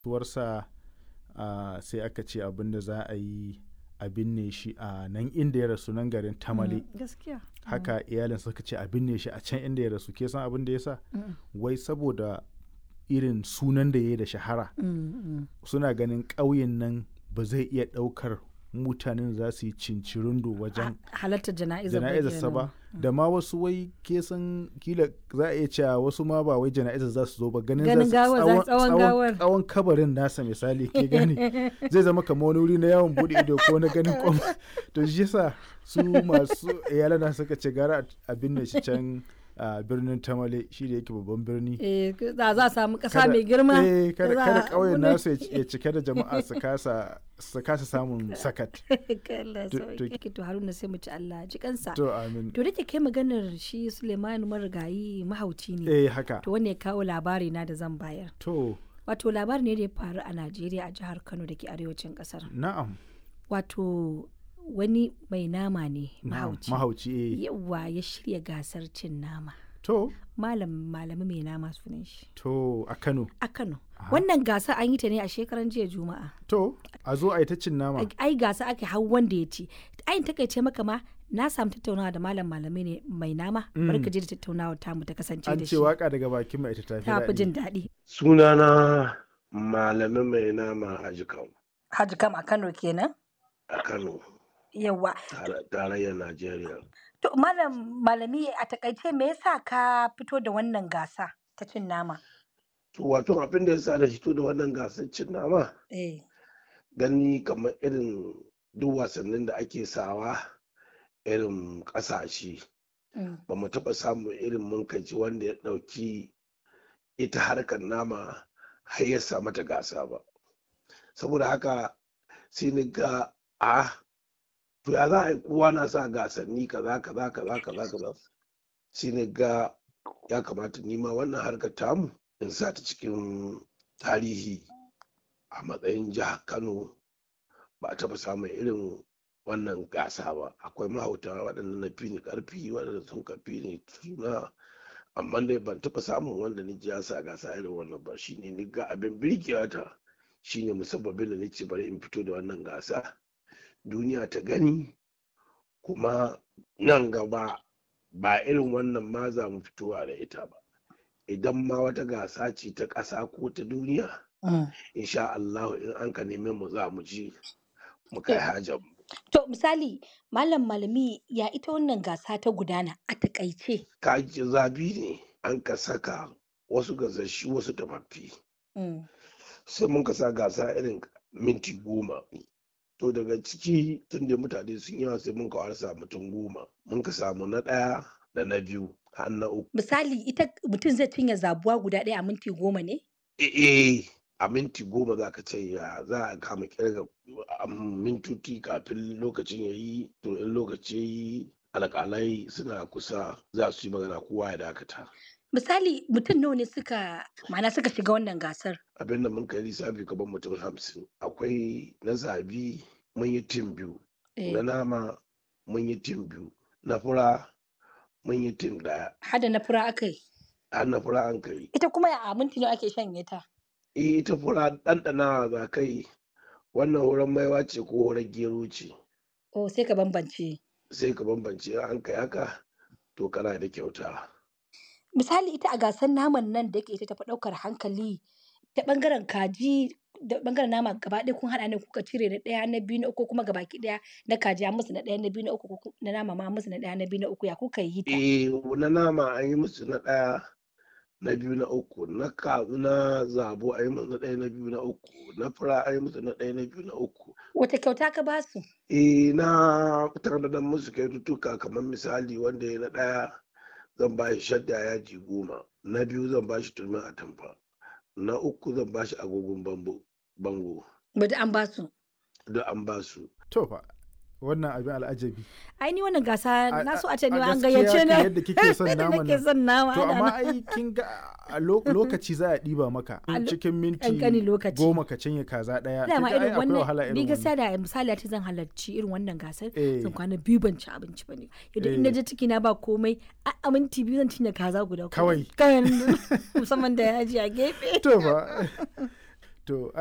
tuwarsa a sai aka ce abin da za a yi a binne shi a nan inda ya rasu nan garin tamale gaskiya haka iyalin suka ce a binne shi a can inda ya rasu ke san abin da ya sa wai saboda irin sunan da ya yi da shahara suna ganin ƙauyen nan ba zai iya ɗaukar mutanen za su yi cincirindo wajen halartar jana'izar jana'izarsa ba da ma wasu wai ke san kila za a iya cewa wasu ma ba wai jana'izar za su zo ba ganin Ganin za su- gawar, za- tsawon- tsawon tsawon- gawar. tsawon kabarin nasa misali ke gani zai zama kamar wani wuri na yawon bude ido ko na ganin kwam to shi yasa su masu iyalana suka ce gara a binne shi can a birnin tamale shi da yake babban birni eh za za a samu ƙasa Kada- mai girma eh, kada za kada a- ƙauyen wani- nasu ya ci- ya cike da jama'a su kasa su kasa samun sakat Allah To- sauke. to- to Haruna sai mu ci Allah ji kansa to amin to da ke kai maganar shi Suleiman marigayi mahauci ne eh haka to wanne ya kawo labari na da zan bayar to wato labari ne da ya faru a Najeriya a jihar Kano da ke arewacin kasar na'am wato wani mai nama ne na'am mahauci mahauci eh yawa ya shirya gasar cin nama to malam malami mai nama sunan shi to a Kano a Kano wannan gasa an yi ta ne a shekaran jiya juma'a to a zo a yi ta cin nama ai gasa ake hau wanda ya ci ayin takaice maka ma na samu tattaunawa da malam malami ne mai nama bari ka je da tattaunawa tamu ta kasance an da ce shi waka daga bakin mai ita tafi ta fi daɗi jin daɗi sunana malamin mai nama a jikan Haji kam a Kano kenan a kano yawa tare- tarayyar najeriya to malam malami a takaice me yasa ka fito da wannan gasa ta cin nama to wato abin da ya sa da fito da wannan gasar cin nama eh gani kamar irin duk wasannin da ake sawa irin ƙasashe mm, ba mu taɓa samun irin munkaci wanda ya ɗauki ita harkar nama har ya sa mata gasa ba saboda haka sai ni ga a to ya za a yi kowa na sa gasanni kaza kaza kaza kaza kaza sai ni ga ya kamata nima wannan harkar tamu in sa ta cikin tarihi a matsayin jihar kano ba a taɓa samun irin wannan gasa ba akwai mahauta waɗanda na fi ni ƙarfi waɗanda sun ka fi ni suna amma dai ban taɓa samun wanda ni ji ya sa gasa irin wannan ba shine ni ga abin birkewa ta shine musabbabin da nace bari in fito da wannan gasa duniya ta gani kuma nan gaba ba irin wannan ma za mu fitowa da ita ba idan ma wata gasa ce ta ƙasa ko ta duniya mm. insha Allah in an ka neme mu za mu ji mu kai hajar mu to misali malam malami ya ita wannan gasa ta gudana a takaice kaji zabi ne an ka saka wasu gasashi wasu tafaffi mm. sai mun ka sa gasa irin minti goma to daga ciki tun da mutane sun yawa sai mun ka warsa mutum goma mun ka samu na ɗaya da na biyu har na uku misali ita mutum zai cinye zabuwa guda ɗaya a minti goma ne eh a minti goma za ka ce ya za a kama kirga a mintuti kafin lokacin ya yi to in lokaci ya yi alƙalai suna kusa za su yi magana kowa ya dakata misali mutum nawa ne suka ma'ana suka shiga wannan gasar abinda mun kai lissafi gaban mutum hamsin akwai na zabi mun yi tim biyu eh, na nama mun yi tim biyu na fura mun yi tim daya hada na fura aka yi har na fura an kai ita kuma a minti nawa ake shanye ta Eh, ita fura ɗanɗana za kai wannan horon maiwa ce ko horon gero ce oh sai ka bambance sai ka bambance in an kai haka to kana da kyauta misali ita a gasar naman nan da yake ita tafi ɗaukar hankali ta ɓangaren kaji da ɓangaren nama gaba ɗaya kun haɗa ne kuka cire na ɗaya na biyu na uku kuma gabaki ɗaya na kaji an musu na ɗaya na biyu na uku ko ku- na nama ma an musu na ɗaya na biyu na uku ya kuka yi ta eh na nama an yi musu na ɗaya na biyu na uku na kazu na zabo an yi musu na ɗaya na biyu na uku na fura an yi musu na ɗaya na biyu na uku wata kyauta ka ba su eh na tanadar musu kyaututtuka kamar misali wanda ya na ɗaya zan ba shi shadda yaji goma na biyu zan ba shi turmin atamfa na uku zan ba shi agogon bambo bango bada an ba su duk an ba su to fa wannan abin al'ajabi ai ni wannan gasa A- na so a- a ce ni a ma an gaskiya gayyace kan na yadda kike son Yadda naman nake nan. son nama to ana amma nan. ai kin ga a lo- lokaci za a ɗiba maka A lo- cikin minti ƙanƙanin lokaci. goma ka cinye kaza ɗaya dama kin ga ai irin akwai wahala wannan ni irin gaskiya wannan da misali ta zan halarci irin wannan gasar Eh. zan kwana biyu ban ci abinci ba ne yadda in Eh. je ciki na ba komai a a minti biyu zan cinye kaza guda Kawai. kawai musamman da yaji a gefe to fa to